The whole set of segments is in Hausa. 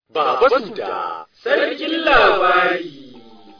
Baba Suda, sarkin labari.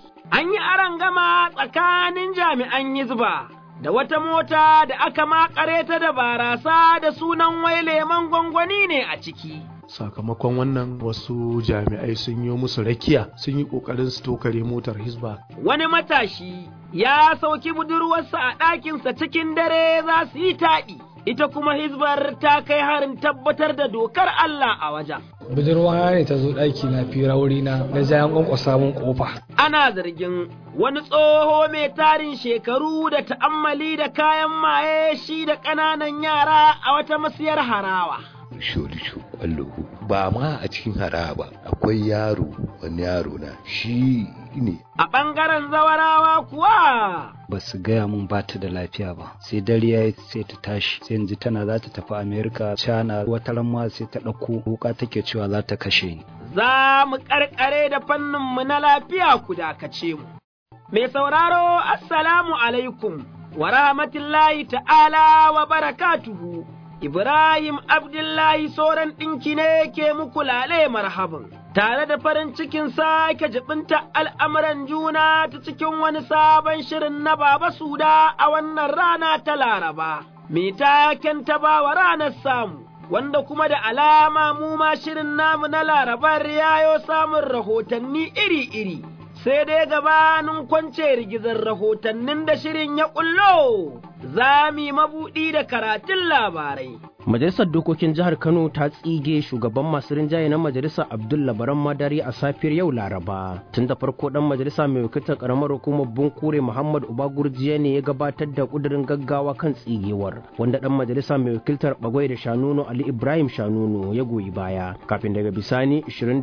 An yi gama tsakanin jami'an Hizba da wata mota da aka makare ta da barasa da sunan wai leman gwangwani ne a ciki. sakamakon wannan wasu jami'ai sun yi musu rakiya sun yi ƙoƙarin su tokare motar hisba Wani matashi ya sauki budurwarsa a ɗakinsa cikin dare za su yi taɗi, ita kuma Hizbar ta kai harin tabbatar da dokar Allah a wajen. budurwa ne ta zo ɗaki na fira wurina na jayan ƙwanƙwasa mun ƙofa Ana zargin wani tsoho mai tarin shekaru da ta'ammali da kayan maye shi da ƙananan yara a wata masiyar harawa. sholisho kwallo ba ma a cikin hara ba akwai yaro wani yaro na shi ne A ɓangaren zawarawa kuwa ba su gaya mun ba ta da lafiya ba sai dare ya yi sai ta tashi sai yanzu tana za ta tafi amerika china wata ma sai ta ɗauko wuka take cewa za ta kashe ni za mu ƙarƙare da fanninmu na lafiya ku dakace mu. Mai sauraro, Assalamu alaikum wa rahmatullahi ta'ala wa barakatuhu. Ibrahim Abdullahi Soran ɗinki ne ke muku lale marhaban, tare da farin cikin sake jibinta al'amuran juna ta cikin wani sabon shirin na Baba Suda a wannan rana ta Laraba. Me taken ta ba wa ranar samu. wanda kuma da alama mu ma shirin namu na larabar yayo samun rahotanni iri-iri, sai dai gabanin kwance rigizar rahotannin da shirin ya ƙullo, za mu yi mabuɗi da karatun labarai. Majalisar Dokokin Jihar Kano ta tsige shugaban masu rinjaye na Majalisar Abdul Labaran Madari a safiyar yau Laraba. Tun da farko dan majalisa mai wakiltar karamar hukumar Bunkure Muhammad Uba Gurjiya ne ya gabatar da kudirin gaggawa kan tsigewar, wanda dan majalisa mai wakiltar Bagwai da Shanunu Ali Ibrahim Shanunu ya goyi baya. Kafin daga bisani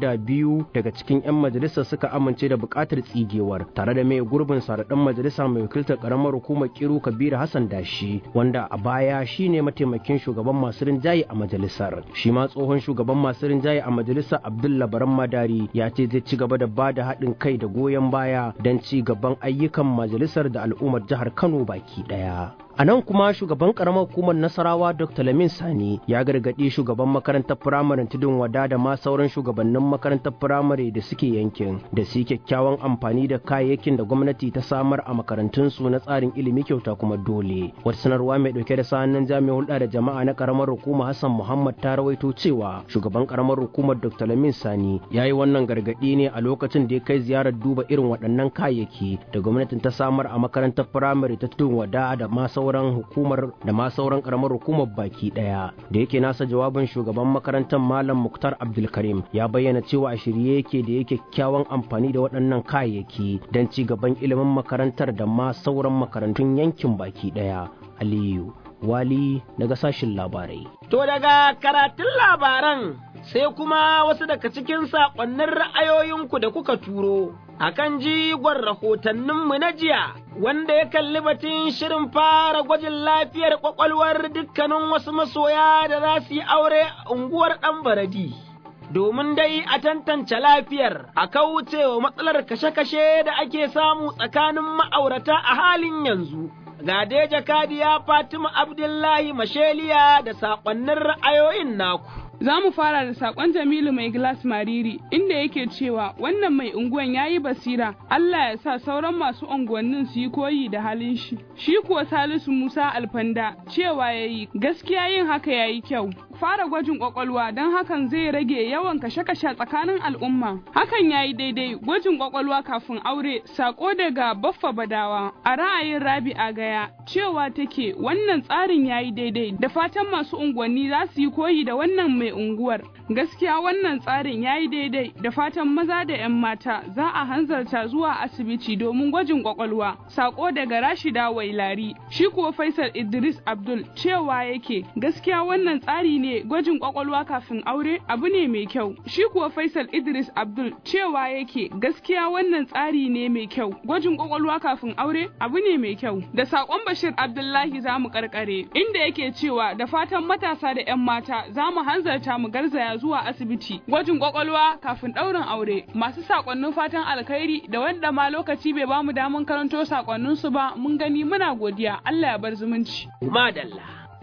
22 daga cikin 'yan majalisa suka amince da bukatar tsigewar, tare da mai gurbin sa da dan majalisa mai wakiltar karamar hukumar Kiru Kabiru Hassan Dashi, wanda a baya shine mataimakin shugaban masu masu rinjaye a majalisar shi ma tsohon shugaban masu rinjaye a majalisar abdullah baran madari ya ce zai ci gaba da ba da haɗin kai da goyon baya don ci gaban ayyukan majalisar da al'ummar jihar kano baki ɗaya A nan kuma shugaban karamar hukumar Nasarawa Dr. Lamin Sani ya gargaɗi shugaban makarantar firamaren tudun wada da ma sauran shugabannin makarantar firamare da suke yankin da su yi kyakkyawan amfani da kayayyakin da gwamnati ta samar a makarantunsu na tsarin ilimi kyauta kuma dole. Wata sanarwa mai ɗauke da sa'annan jami'in hulɗa da jama'a na karamar hukuma Hassan Muhammad ta rawaito cewa shugaban karamar hukumar Dr. Lamin Sani ya yi wannan gargaɗi ne a lokacin da ya kai ziyarar duba irin waɗannan kayayyaki da gwamnatin ta samar a makarantar firamare ta tudun wada da ma sauran hukumar da ma sauran karamar hukumar baki daya da yake nasa jawabin shugaban makarantar malam muktar abdulkarim ya bayyana cewa a shirye yake da yake kyakkyawan amfani da waɗannan kayayyaki don ci gaban ilimin makarantar da ma sauran makarantun yankin baki daya aliyu wali daga sashin labarai To daga karatun labaran sai kuma wasu daga cikin saƙonnin ra'ayoyinku da kuka turo. akan jigon rahotanninmu na jiya wanda ya kalli batun shirin fara gwajin lafiyar kwakwalwar dukkanin wasu masoya da za su yi aure a unguwar ɗan baradi. Domin dai a tantance lafiyar a kauce wa matsalar kashe-kashe da ake samu tsakanin ma'aurata a halin yanzu. Ga dai jakadiya Fatima Abdullahi Masheliya da saƙonnin ra'ayoyin naku. Za mu fara da sakon Jamilu mai glass mariri inda yake cewa wannan mai unguwan ya yi basira Allah ya sa sauran masu unguwannin su yi koyi da halin shi. Shi kuwa Salisu Musa Alfanda cewa ya yi gaskiya yin haka ya yi kyau. Fara gwajin kwakwalwa don hakan zai rage yawan kashe-kashe tsakanin al'umma. Hakan ya yi daidai gwajin kwakwalwa kafin aure sako daga Baffa Badawa a ra'ayin Rabi'a Gaya cewa take wannan tsarin ya yi daidai da fatan masu unguwanni za su yi koyi da wannan mai unguwar. Gaskiya wannan tsarin ya yi daidai da fatan maza da 'yan mata za a hanzarta zuwa asibiti domin gwajin kwakwalwa. Sako daga Rashida Wailari. Shi kuwa Faisal Idris Abdul cewa yake gaskiya wannan tsari ne gwajin kwakwalwa kafin aure abu ne mai kyau. Shi kuwa Faisal Idris Abdul cewa yake gaskiya wannan tsari ne mai kyau. Gwajin kwakwalwa kafin aure abu ne mai kyau. Da sakon Bashir Abdullahi za mu karkare inda yake cewa da fatan matasa da 'yan mata za mu hanzarta mu garzaya zuwa asibiti gwajin kwakwalwa kafin ɗaurin aure masu sakonnin fatan alkhairi da wanda ma lokaci bai bamu daman karanto sakonnin su ba mun gani muna godiya Allah ya bar zumunci Madalla.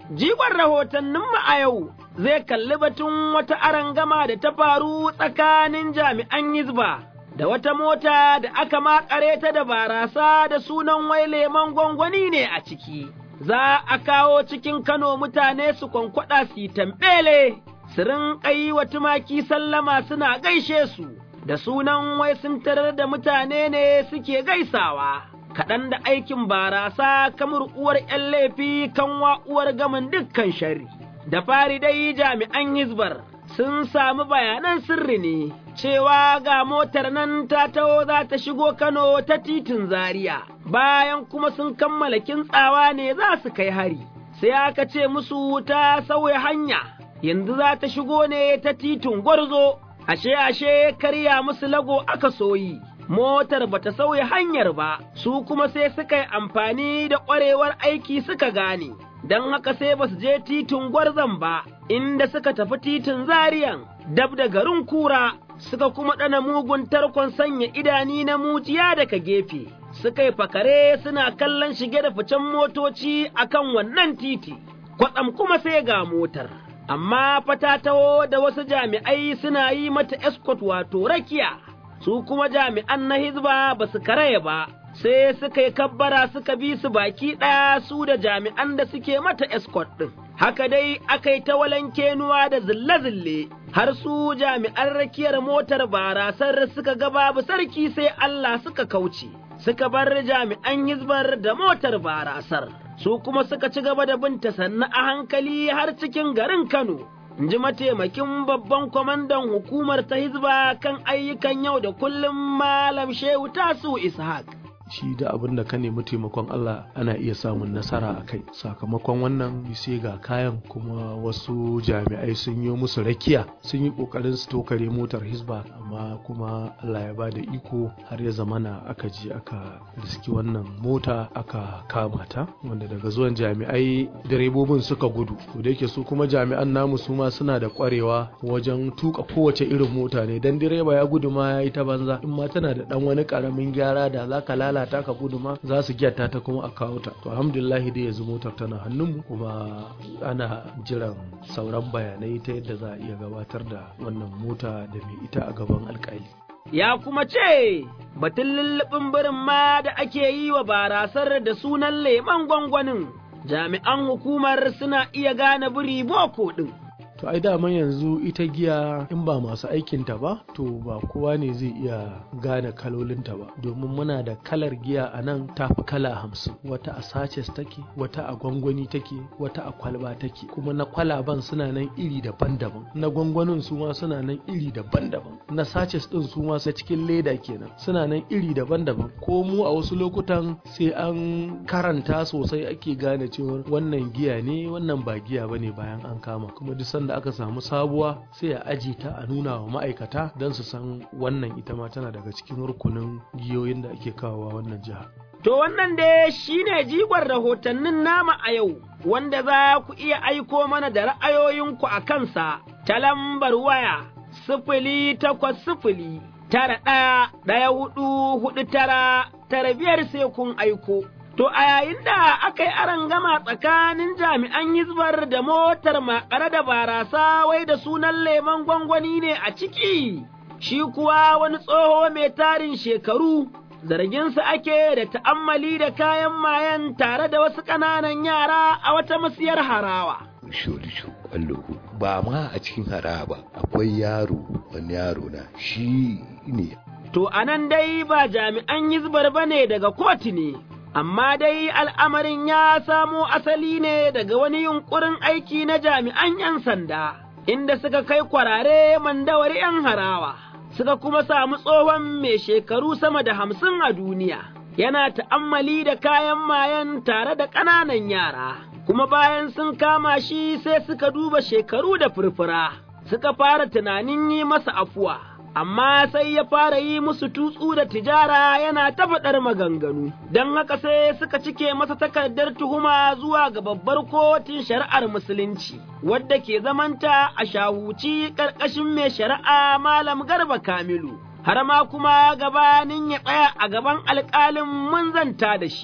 Jigon rahotanninmu a yau zai kalli batun wata arangama da ta faru tsakanin jami'an Hizba da wata mota da aka makare ta da barasa da sunan wai lemon gwangwani ne a ciki. Za a kawo cikin Kano mutane su kwankwada su yi tambele, su rinƙa yi wa tumaki sallama suna gaishe su, da sunan wai sun tarar da mutane ne suke gaisawa. kaɗan da aikin barasa kamar uwar ’yan laifi kanwa uwar gamin dukkan shari. Da fari dai jami'an Hizbar sun sami bayanan sirri ne cewa ga motar nan ta taho za ta shigo Kano ta titin Zaria, bayan kuma sun kammala kintsawa ne za su kai hari, sai aka ce musu ta sauya hanya, yanzu za ta shigo ne ta titin Gwarzo, ashe ashe karya musu lago aka soyi. motar bata sauya hanyar ba, su kuma sai suka yi amfani da ƙwarewar aiki suka gane, don haka sai ba su je titin gwarzon ba, inda suka tafi titin zariyan, dab da garin kura, suka kuma ɗana mugun tarkon sanya idani na mujiya daga gefe, suka yi fakare suna kallon shige da ficen motoci akan wannan titi, kwatsam kuma sai ga motar. Amma fatatawo da wasu jami'ai suna yi mata escort wato rakiya. su kuma jami'an na hizba ba su karaya ba, sai suka yi kabbara suka bi su baki ɗaya su da jami'an da suke mata escort ɗin. Haka dai aka yi ta walankenuwa da zille-zille, har su jami'an rakiyar motar barasar suka ga babu sarki sai Allah suka kauce, suka bar jami'an hizbar da motar barasar, su kuma suka ci gaba da binta sannu a hankali har cikin garin Kano. in ji mataimakin babban kwamandan hukumar ta hizba kan ayyukan yau da kullum malam shehu tasu ishaq shi da abin da ka nemi taimakon Allah ana iya samun nasara a kai sakamakon wannan sai ga kayan kuma wasu jami'ai sun yi musu rakiya sun yi kokarin su tokare motar hisba amma kuma Allah ya bada iko har ya zamana aka je aka riski wannan mota aka kama ta wanda daga zuwan jami'ai direbobin suka gudu to da yake su kuma jami'an namu su ma suna da kwarewa wajen tuka kowace irin mota ne dan direba ya gudu ma ya yi ta banza in ma tana da dan wani karamin gyara da zaka lalata lalata ka gudu ma za su gyata ta kuma a kawo ta to alhamdulillah dai yanzu motar tana hannunmu kuma ana jiran sauran bayanai ta yadda za a iya gabatar da wannan mota da mai ita a gaban alkali ya kuma ce batun lullubin birin ma da ake yi wa barasar da sunan leman gwangwanin jami'an hukumar suna iya gane biri boko ɗin to ai daman yanzu ita giya in ba masu aikinta ba to ba kowa ne zai iya gane kalolinta ba domin muna da kalar giya a nan tafi kala hamsin wata a sachets take wata a gwangwani take wata a kwalba take kuma na kwalaban suna nan iri daban-daban na gwangwanin su ma suna nan iri daban-daban na sachets din su ma cikin leda kenan suna nan iri daban-daban ko mu a wasu lokutan sai an karanta sosai ake gane cewa wannan giya ne wannan ba giya bane bayan an kama kuma duk sanda da aka samu sabuwa sai a aji ta a nuna wa ma'aikata don su san wannan ita ma tana daga cikin rukunin giyoyin da ake kawowa wannan jiha. To wannan dai shi ne jigon rahotannin nama a yau, wanda za ku iya aiko mana da ra'ayoyinku a kansa ta lambar waya sifili takwas sifili tara ɗaya ɗaya hudu hudu tara tara biyar sai kun aiko. To a yayin da aka yi arangama tsakanin jami'an hizbar da motar makare da barasa wai da sunan lemon gwangwani ne a ciki, shi kuwa wani tsoho mai tarin shekaru, zarginsa ake da ta'ammali da kayan mayan tare da wasu ƙananan yara a wata masiyar harawa. Shulishu kwallo ba ma a cikin haraba akwai yaro wani yaro na shi ne. To anan dai ba jami'an hizbar bane daga kotu ne. amma dai al'amarin ya samo asali ne daga wani yunƙurin aiki na jami'an ’yan sanda, inda suka kai kwarare mandawari ’yan harawa, suka kuma samu tsohon mai shekaru sama da hamsin a duniya, yana ta'ammali da kayan mayan tare da ƙananan yara, kuma bayan sun kama shi sai suka duba shekaru da furfura, suka fara tunanin yi masa afuwa. amma sai ya fara yi musu tutsu da tijara yana ta faɗar maganganu, don haka sai suka cike masa takardar tuhuma zuwa ga babbar kotun shari'ar musulunci, wadda ke zamanta a shahuci ƙarƙashin mai shari'a Malam Garba Kamilu, har ma kuma gabanin ya tsaya a gaban alƙalin mun zanta da shi.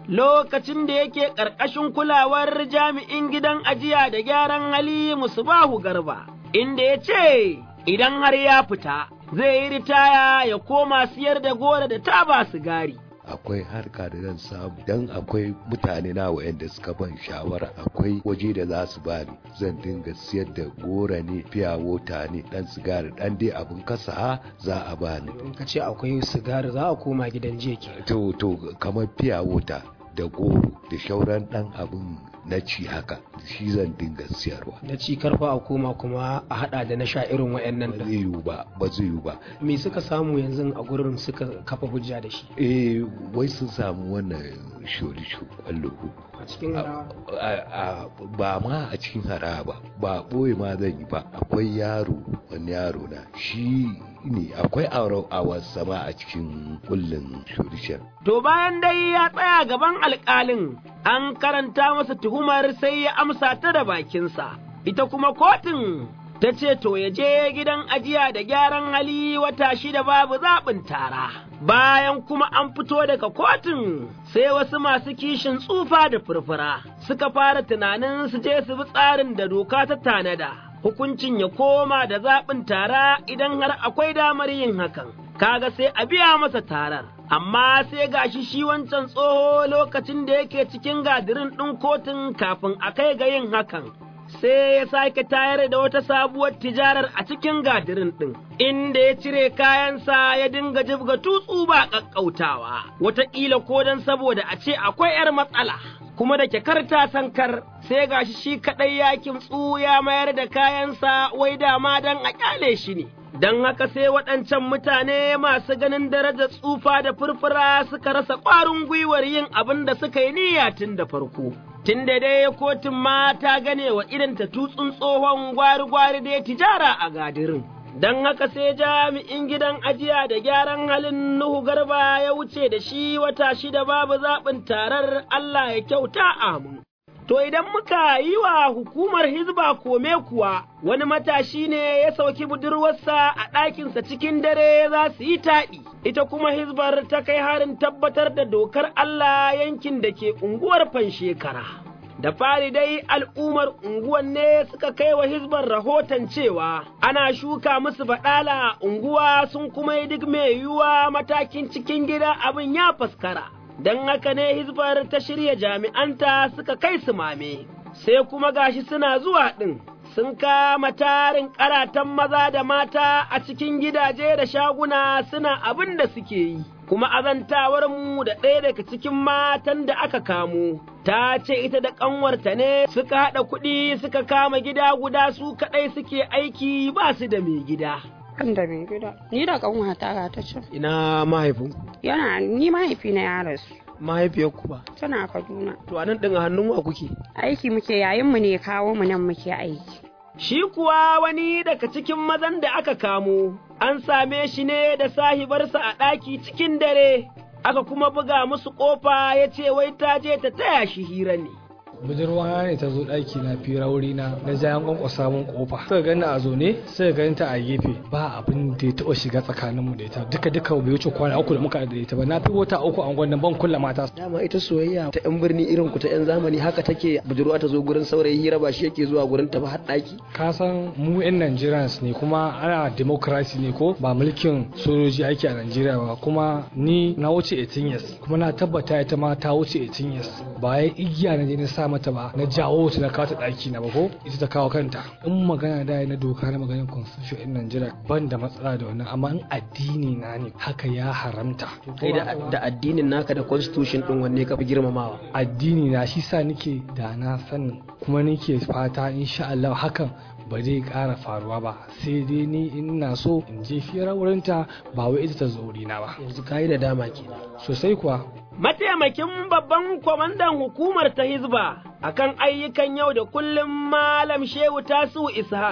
lokacin da yake ƙarƙashin kulawar jami'in gidan ajiya da gyaran hali Musubahu Garba, inda ya ce idan har ya fita zai yi ritaya ya koma siyar da gora da taba sigari. akwai harka da zan samu dan akwai mutane na wayanda suka ban shawara akwai waje da za su bani zan dinga siyar da gora ne fiya wota ne dan sigari dan dai abin kasa za a bani in ka ce akwai sigari za a koma gidan jiya ke to to kamar fiya wota da goro da shauran dan abin na ci haka shi zan dinga siyarwa na ci karfa a koma kuma a hada da na sha irin wayannan ba da zai yiwu ba ba zai yiwu ba me suka samu yanzu a gurin suka kafa hujja da shi eh wai sun samu wannan shori kwallo a cikin harawa a- a- ba ma a cikin hara ba ba ɓoye ma zan yi ba akwai yaro wani yaro na shi ne akwai aure a wasa ma a cikin kullum shorishan To bayan dai ya tsaya gaban alƙalin, an karanta masa tuhumar sai ya amsa ta da bakinsa, ita kuma kotun ta ce to ya je gidan ajiya da gyaran hali wata shida babu zaɓin tara. Bayan kuma an fito daga kotun sai wasu masu kishin tsufa da furfura suka fara tunanin su je su bi tsarin da doka ta tanada. Hukuncin ya koma da zaɓin tara idan har akwai damar yin hakan. kaga sai a biya masa tarar. Amma sai gashi shi wancan tsoho lokacin da yake cikin gadirin ɗin kotun kafin a kai ga yin hakan. Sai ya sake tayar da wata sabuwar tijarar a cikin gadirin ɗin, inda ya cire kayansa ya dinga jibga tutsu ba ƙaƙƙautawa, wataƙila ko don saboda a ce akwai ‘yar matsala. Kuma da kyakar ta sankar sai gashi shi kaɗai ya kimtsu ya mayar da kayansa wai dama don a ƙyale shi ne. don haka sai waɗancan mutane masu ganin darajar tsufa da furfura suka rasa ƙwarin gwiwar yin abin da suka yi niyya tun da farko. Tun da dai kotun ma ta gane wa ta tutsun tsohon gwari-gwari da ya tijara a gadirin. Don haka sai jami'in gidan ajiya da gyaran halin Nuhu Garba ya wuce da shi wata shida babu zaɓin tarar Allah ya kyauta amin. To idan muka yi wa hukumar Hizba kome kuwa wani matashi ne ya sauki budurwarsa a ɗakinsa cikin dare za su yi taɗi, ita kuma Hizbar ta kai harin tabbatar da dokar Allah yankin da ke unguwar Fanshekara. Da fari dai al'ummar unguwan ne suka kai wa Hizbar rahoton cewa ana shuka musu baɗala a unguwa sun kuma yi duk mai yiwuwa matakin cikin gida abin ya faskara. don haka ne hizbar ta shirya jami'anta suka kai su mame, sai kuma gashi suna zuwa ɗin, sun kama tarin ƙaratan maza da mata a cikin gidaje da shaguna suna abin da suke yi. Kuma azantawar mu da ɗaya daga cikin matan da aka kamo, ta ce ita da ƙanwarta ne suka haɗa kuɗi suka kama gida guda su kaɗai suke aiki ba su da mai gida. Kan da mai gida. Ni da kanwata ga ta ce. ina mahaifin Yana ni mahaifina ya rasu. mahaifiyar ku ba Tana Kaduna. to anan din a hannun wa kuke Aiki muke yayin mu ne kawo mu nan muke aiki. Shi kuwa wani daga cikin mazan da aka kamo, an same shi ne da sahibarsa a ɗaki cikin dare, aka kuma buga musu ƙofa ya ce wai ta je ta taya shi hira ne. budurwa ne ta zo ɗaki na fira wuri na na jayan kwankwasa mun kofa suka gani a zaune suka gani ta a gefe ba abin da ya taɓa shiga tsakaninmu da ita duka duka bai wuce kwana uku da muka da ita ba na fi wata uku a gwannan ban kulla mata dama ita soyayya ta yan birni irin ku ta yan zamani haka take budurwa ta zo gurin saurayi hira ba shi yake zuwa gurin ta ba har ɗaki ka san mu yan Nigerians ne kuma ana democracy ne ko ba mulkin sojoji ake a Najeriya ba kuma ni na wuce 18 years kuma na tabbata ita ma ta wuce 18 years ba ya igiya na je na sa mata ba na jawo ta na kawo ta ɗaki na ba ko ita ta kawo kanta in magana da na doka na maganin constitution in Najeriya ban da matsala da wannan amma in addini na ne haka ya haramta kai da, da addinin naka da constitution din wanne ka fi girmamawa addini na shi sa nake da na sani kuma nake fata insha Allah hakan ba zai ƙara faruwa ba sai dai ni ina so in je fira wurinta ba wai ita ta zo na ba yanzu kayi da dama kenan sosai kuwa Mataimakin babban kwamandan hukumar ta Hizba akan ayyukan yau da kullum Malam Shehu Tasu Ishaq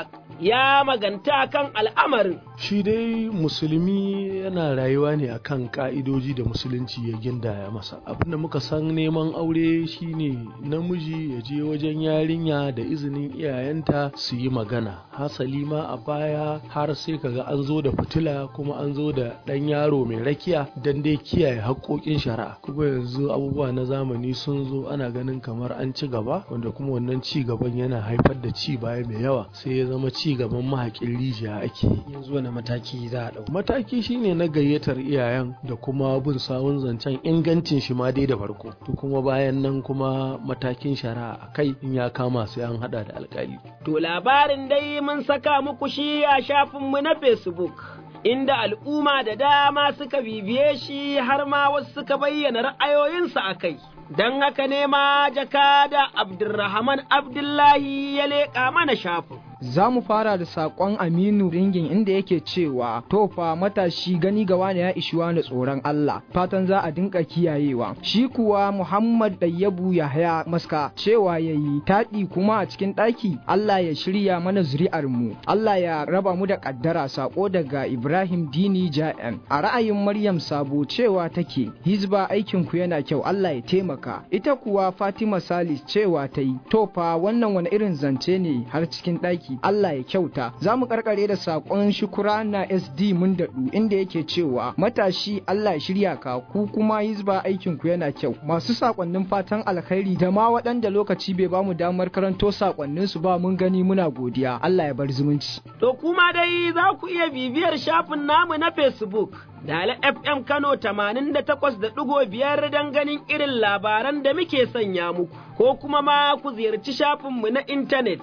ya maganta kan al'amarin. Shi dai musulmi yana rayuwa ne akan ka'idoji da musulunci ya gindaya masa. Abinda muka san neman aure shine namiji ya je wajen yarinya da izinin iyayenta su yi magana. Hasali ma a baya har sai kaga an zo da fitila kuma an zo da ɗan yaro mai rakiya don dai kiyaye haƙƙoƙin shari'a. Kuma yanzu abubuwa na zamani sun zo ana ganin kamar an ci gaba wanda kuma wannan ci gaban yana haifar da ci baya mai yawa sai ya zama ci gaban mahaƙin rijiya ake yanzu wani mataki za a ɗau mataki shine na gayyatar iyayen da kuma bin sawun zancen ingancin shi ma dai da farko to kuma bayan nan kuma matakin shari'a a kai in ya kama sai an hada da alkali to labarin dai mun saka muku shi a shafinmu na facebook inda al'umma da dama suka bibiye shi har ma wasu suka bayyana ra'ayoyinsu a kai don haka ne ma jakada Abdulrahman Abdullahi ya leƙa mana shafin. Za mu fara da saƙon Aminu Ringin inda yake cewa to fa matashi gani ga wani ya ishi wani tsoron Allah fatan za a dinka kiyayewa shi kuwa Muhammad Dayyabu Yahaya Maska cewa yayi taɗi kuma a cikin ɗaki Allah ya shirya mana zuri'ar mu Allah ya raba mu da ƙaddara sako daga Ibrahim Dini Ja'en a ra'ayin Maryam Sabo cewa take hizba aikin ku yana kyau Allah ya taimaka ita kuwa Fatima Salis cewa ta yi to fa wannan wani irin zance ne har cikin ɗaki Allah ya kyauta za mu karkare da saƙon shukura na SD mun daɗu inda yake cewa matashi Allah ya shirya ka ku kuma hizba aikin ku yana kyau masu saƙonnin fatan alkhairi da ma waɗanda lokaci bai ba mu damar karanto saƙonnin su ba mun gani muna godiya Allah ya bar zumunci to kuma dai za ku iya bibiyar shafin namu na Facebook Dala FM Kano 88.5 don ganin irin labaran da muke sanya muku, ko kuma ma ku ziyarci shafinmu na intanet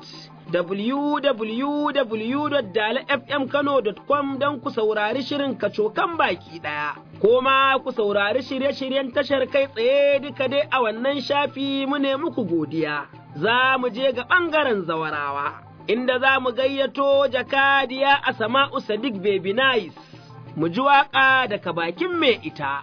www.dalafmkano.com don ku saurari shirin kacokan baki ɗaya, ko ma ku saurari shirye-shiryen tashar kai tsaye duka dai a wannan shafi mu ne muku godiya. Za mu je ga ɓangaren zawarawa, inda za mu gayyato jakadiya a Sama'u Sadiq Baby Nice. mu ji waƙa daga bakin mai ita.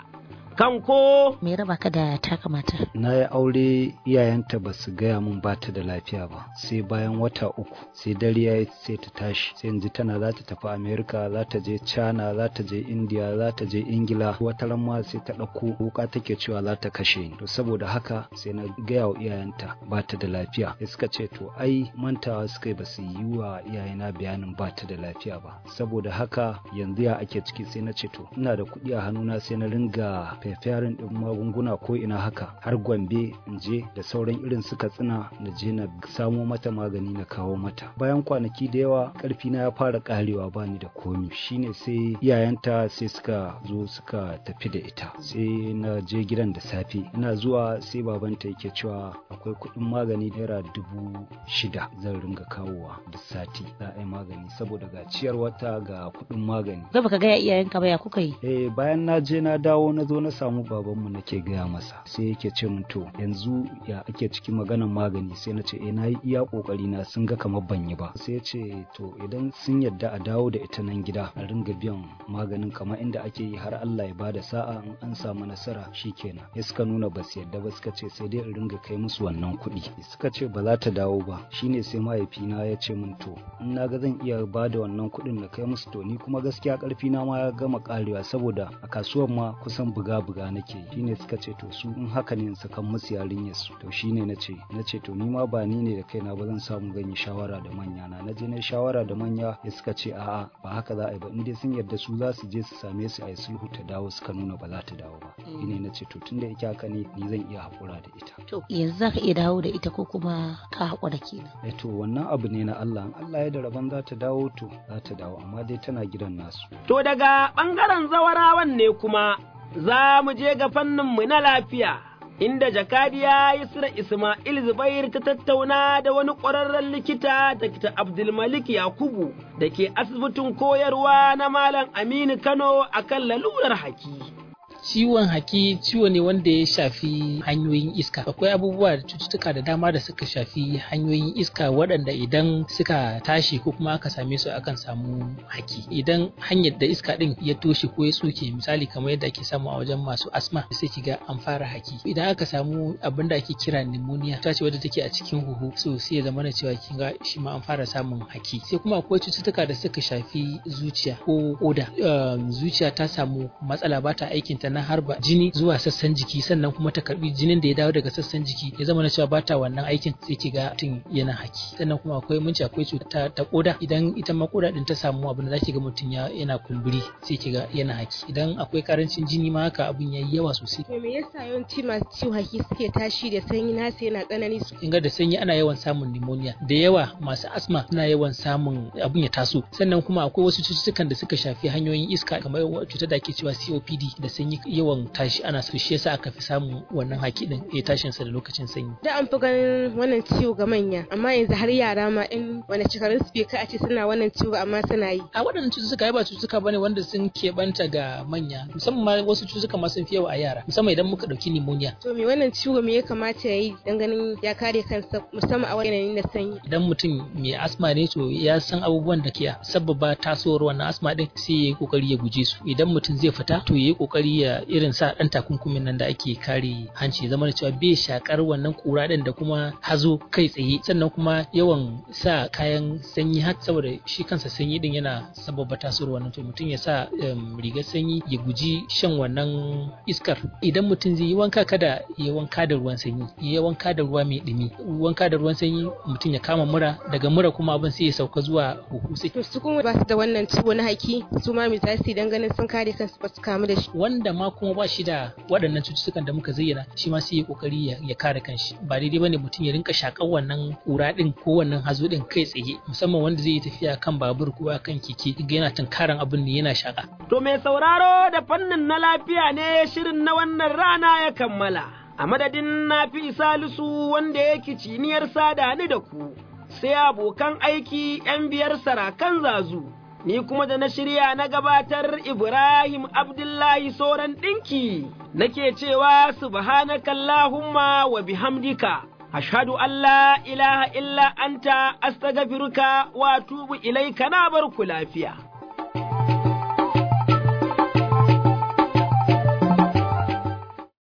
Kanko me raba ka da taka mata na yi aure iyayenta ba su gaya min ba ta da lafiya ba sai bayan wata uku sai dare ya sai ta tashi sai yanzu tana za ta tafi amerika za ta je china za ta je india za ta je ingila wata ran ma sai ta ɗauko wuka take cewa za ta kashe ni to saboda haka sai na gaya wa iyayenta ba ta da lafiya sai suka ce to ai mantawa suka yi ba su yi wa iyayena bayanin ba ta da lafiya ba saboda haka yanzu ya ake ciki sai na ce to ina da kuɗi a hannuna sai na ringa fefarin ɗin magunguna ko ina haka har gombe in je da sauran irin suka tsina na je na samo mata magani na kawo mata bayan kwanaki da yawa karfi na ya fara karewa bani da komi shine sai iyayenta sai suka zo suka tafi da ita sai na je gidan da safe ina zuwa sai babanta yake cewa akwai kuɗin magani naira dubu shida zan ringa kawowa duk sati za a yi magani saboda ga ciyar wata ga kuɗin magani zai baka gaya iyayenka ba ya kuka yi eh bayan na je na dawo na zo na samu babanmu nake gaya masa sai yake ce min to yanzu ya ake cikin maganan magani sai na ce eh na yi iya kokari na sun ga kamar ban yi ba sai ya ce to idan sun yadda a dawo da ita nan gida a ringa biyan maganin kamar inda ake yi har Allah ya bada sa'a in an samu nasara shikenan ya suka nuna ba su yadda ba suka ce sai dai in ringa kai musu wannan kuɗi suka ce ba za ta dawo ba shine sai mahaifina ya ce min to in na ga zan iya bada wannan kuɗin na kai musu to ni kuma gaskiya karfi na ma ya gama karewa saboda a kasuwar ma kusan buga buga nake shine suka ce to su in haka ne in sakan musu yarinyar su to shine na ce na ce to ni ma ba ni ne da kaina ba zan samu zan yi shawara da manya na na je na shawara da manya ya suka ce a'a ba haka za a yi ba in dai sun yarda su za su je su same su a yi sulhu ta dawo suka nuna ba za ta dawo ba shine na ce to tunda yake haka ne ni zan iya haƙura da ita to yanzu zaka iya dawo da ita ko kuma ka haƙura kenan eh to wannan abu ne na Allah in Allah ya da rabon za ta dawo to za ta dawo amma dai tana gidan nasu to daga ɓangaren zawarawan ne kuma za mu je ga fanninmu na lafiya, inda jakadiya Yusra Ismail Zubair ta tattauna da wani ƙwararren likita Dr. Abdulmalik Yakubu da ke asibitin koyarwa na Malam Aminu Kano a kan lalurar haki. ciwon haki ciwo ne wanda ya shafi hanyoyin iska akwai abubuwa da cututtuka da dama da suka shafi hanyoyin iska waɗanda idan suka tashi ko kuma aka same su akan samu haki idan hanyar da iska din ya toshe ko ya tsoke misali kamar yadda ake samu a wajen masu asma sai kiga an fara haki idan aka samu abin da ake kira pneumonia ta ce wadda take a cikin huhu so sai ya zama na cewa kinga shi ma an fara samun haki sai kuma akwai cututtuka da suka shafi zuciya ko koda zuciya ta samu matsala ba ta aikin ta na harba jini zuwa sassan jiki sannan kuma ta karbi jinin da ya dawo daga sassan jiki ya zama na cewa ba ta wannan aikin sai kiga mutum yana haki sannan kuma akwai munci akwai cuta ta koda idan ita ma koda din ta samu abin da zaki ga mutum yana kumburi sai kiga yana haki idan akwai karancin jini ma haka abin yayi yawa sosai to me yasa yawanci masu ciwon haki suke tashi da sanyi nasu yana tsanani in ga da sanyi ana yawan samun pneumonia da yawa masu asma suna yawan samun abin ya taso sannan kuma akwai wasu cututtukan da suka shafi hanyoyin iska kamar cutar da ake cewa COPD da sanyi yawan tashi ana so shi yasa aka fi samun wannan haki din ya tashin sa da lokacin sanyi da an fi ganin wannan ciwo ga manya amma yanzu har yara ma in wani shekarun su bai kai a ce suna wannan ciwo amma suna yi a waɗannan cututtuka ba cututtuka bane wanda sun keɓanta ga manya musamman ma wasu cututtuka ma sun fi yawa a yara musamman idan muka ɗauki pneumonia to me wannan ciwo me ya kamata ya yi dan ganin ya kare kansa musamman a wani yanayin na sanyi idan mutum mai asma ne to ya san abubuwan da ke sababa tasowar wannan asma din sai ya yi kokari ya guje su idan mutum zai fita to ya yi kokari ya irin sa dan takunkumin nan da ake kare hanci zama da cewa bai shakar wannan kura din da kuma hazo kai tsaye sannan kuma yawan sa kayan sanyi har saboda shi kansa sanyi din yana sababa tasowar wannan to mutum ya sa rigar sanyi ya guji shan wannan iskar idan mutum zai yi wanka kada ya wanka da ruwan sanyi ya wanka da ruwa mai dumi wanka da ruwan sanyi mutum ya kama mura daga mura kuma abin sai ya sauka zuwa huhu sai to su kuma ba su da wannan ciwo na haki su ma mai tasiri dan ganin sun kare kansu ba su kamu da shi wanda ma kuma ba shi da waɗannan cututtukan da muka zayyana shi ma sai ya kokari ya kare kanshi ba daidai bane mutum ya rinka shakan wannan kura din ko wannan hazo din kai tsaye musamman wanda zai yi tafiya kan babur ko kan keke yana tunkaran abin ne yana shaka to mai sauraro da fannin na lafiya ne shirin na wannan rana ya kammala a madadin na fi salisu wanda yake ciniyar sada ni da ku sai abokan aiki ‘yan biyar sarakan zazu, ni kuma da na shirya na gabatar Ibrahim Abdullahi Soran ɗinki, nake cewa subhanakallahumma wa bihamdika. Ashhadu an la ilaha illa anta astaghfiruka wa tubu ilaika na barku lafiya.